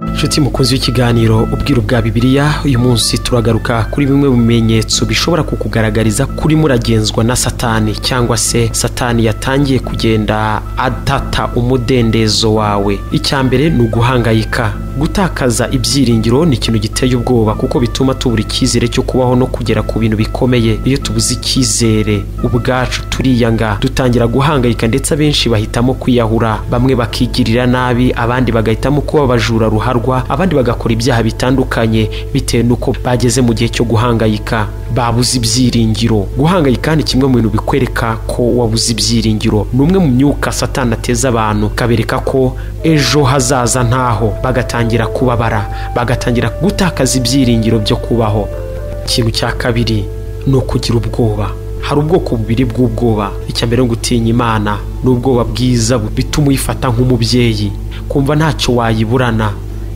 inshuti mukunzi w'ikiganiro ubwiru bwa bibiliya uyu munsi turagaruka kuri bimwe mu bimenyetso bishobora kukugaragariza kuri muragenzwa na satani cyangwa se satani yatangiye kugenda atata umudendezo wawe icya mbere ni uguhangayika gutakaza ibyiringiro ni ikintu giteye ubwoba kuko bituma tubura icyizere cyo kubaho no kugera ku bintu bikomeye iyo tubuze icyizere ubwacu turiyanga dutangira guhangayika ndetse abenshi bahitamo kwiyahura bamwe bakigirira nabi abandi bagahitamo kuba abajura ruharwa abandi bagakora ibyaha bitandukanye bitewe n'uko bageze mu gihe cyo guhangayika babuze ibyiringiro guhangayika ni kimwe mu bintu bikwereka ko wabuze ibyiringiro ni umwe mu myuka satana ateza abantu kabereka ko ejo hazaza ntaho bagatangira kubabara bagatangira gutakaza ibyiringiro byo kubaho ikintu cya kabiri ni ukugira ubwoba hari ubwoko bubiri bw'ubwoba icya mbere ni gutinya imana ni ubwoba bwiza bituma uyifata nk'umubyeyi kumva ntacyo wayiburana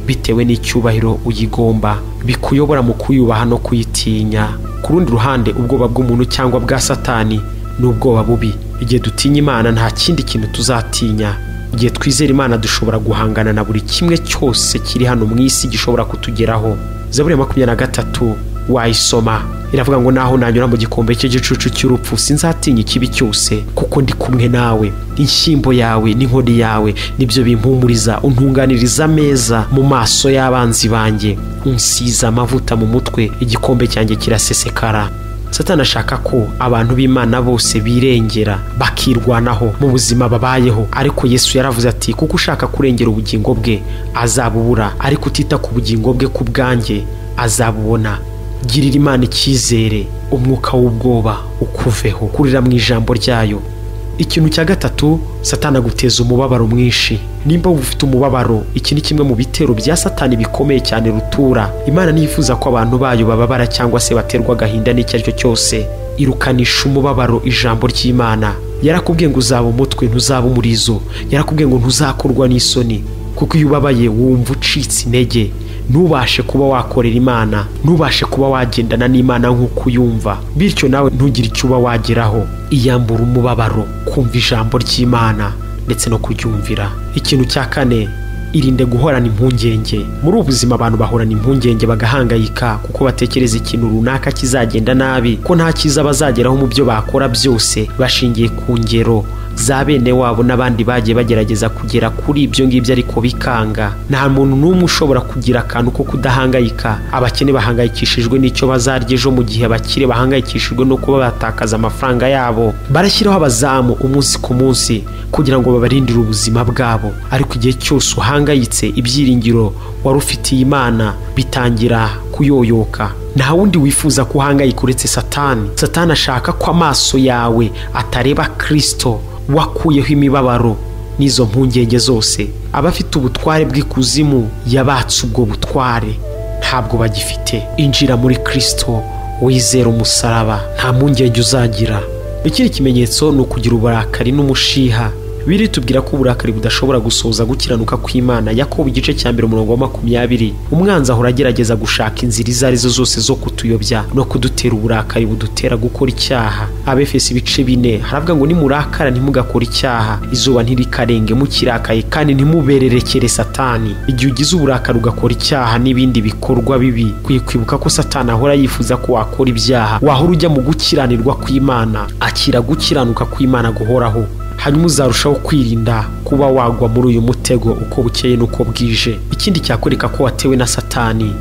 bitewe n'icyubahiro uyigomba bikuyobora mu kuyubaha no kuyitinya ku rundi ruhande ubwoba bw'umuntu cyangwa bwa satani ni ubwoba bubi igihe dutinya imana nta kindi kintu tuzatinya igihe twizera imana dushobora guhangana na buri kimwe cyose kiri hano mu isi gishobora kutugeraho zaburi ya makumyabiri na gatatu wayisoma iravuga ngo naho nanyura mu gikombe cy'igicucu cy'urupfu sinzatinya ikibi cyose kuko ndi kumwe nawe inshyimbo yawe n'inkoni yawe nibyo bimpumuriza untunganiriza ameza mu maso y'abanzi banjye unsiza amavuta mu mutwe igikombe cyanjye kirasesekara satana ashaka ko abantu b'imana bose birengera bakirwanaho mu buzima babayeho ariko yesu yaravuze ati kuko ushaka kurengera ubugingo bwe azabubura ariko utita ku bugingo bwe ku bwanjye azabubona girira imana icyizere umwuka w'ubwoba ukuveho kurira mu ijambo ryayo ikintu cya gatatu satana guteza umubabaro mwinshi nimba wumva ufite umubabaro iki ni kimwe mu bitero bya satani bikomeye cyane rutura imana ntiyifuza ko abantu bayo bababara cyangwa se baterwa agahinda n'icyo ari cyo cyose irukanisha umubabaro ijambo ry'imana yarakubwiye ngo uzaba umutwe ntuzaba umurizo yarakubwiye ngo ntuzakorwa n'isoni kuko iyo ubabaye wumva ucitse intege ntubashe kuba wakorera imana ntubashe kuba wagendana n'imana nk'uko uyumva bityo nawe ntugire icyo uba wageraho iyambura umubabaro kumva ijambo ry'imana ndetse no kuryumvira ikintu cya kane irinde guhorana impungenge muri ubu buzima abantu bahorana impungenge bagahangayika kuko batekereza ikintu runaka kizagenda nabi ko nta cyiza bazageraho mu byo bakora byose bashingiye ku ngero za bene wabo n'abandi bagiye bagerageza kugera kuri ibyo ngibyo ariko bikanga nta muntu n'umwe ushobora kugira akantu ko kudahangayika abakene bahangayikishijwe n'icyo bazarya ejo mu gihe abakire bahangayikishijwe no kuba batakaza amafaranga yabo barashyiraho abazamu umunsi ku munsi kugira ngo babarindire ubuzima bwabo ariko igihe cyose uhangayitse ibyiringiro wari ufitiye imana bitangira kuyoyoka nta wundi wifuza ko uhangayika uretse satani satani ashaka ko amaso yawe atareba kirisito wakuyeho imibabaro n'izo mpungenge zose abafite ubutware bw'ikuzimu yabatse ubwo butware ntabwo bagifite injira muri kirisito wizera umusaraba nta mpungenge uzagira ikindi kimenyetso ni ukugira uburakari n'umushiha biri tubwira ko uburakari budashobora gusoza gukiranuka kw'imana yakobo igice cya mbere umurongo wa makumyabiri umwanzi ahora agerageza gushaka inzira izo arizo zose zo kutuyobya no kudutera uburakari budutera gukora icyaha abefesi ibice bine haravuga ngo nimurakara ntimugakore icyaha izuba ntirikarenga mukirakaye kandi ntimubererekere satani igihe ugize uburakari ugakora icyaha n'ibindi bikorwa bibi kwiye kwibuka ko satani ahora yifuza ko wakora ibyaha wahora ujya mu gukiranirwa kw'imana akira gukiranuka kw'imana guhoraho hanyuma uzarushaho kwirinda kuba wagwa muri uyu mutego uko bukeye n'uko bwije ikindi cyakwereka ko watewe na satani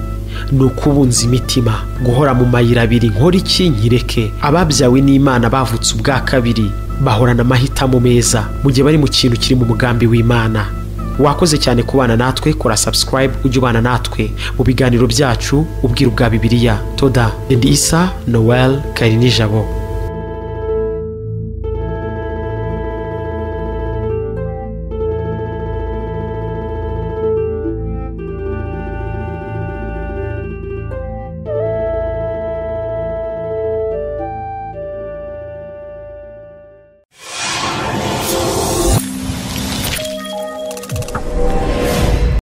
ni ukubunza imitima guhora mu mayira abiri nkora iki nkireke ababyawe n'imana bavutse ubwa kabiri bahorana amahitamo meza mu gihe bari mu kintu kiri mu mugambi w'imana wakoze cyane kubana natwe kora subscribe ujye ubana natwe mu biganiro byacu ubwiru bwa bibiliya toda isa noel karinijabo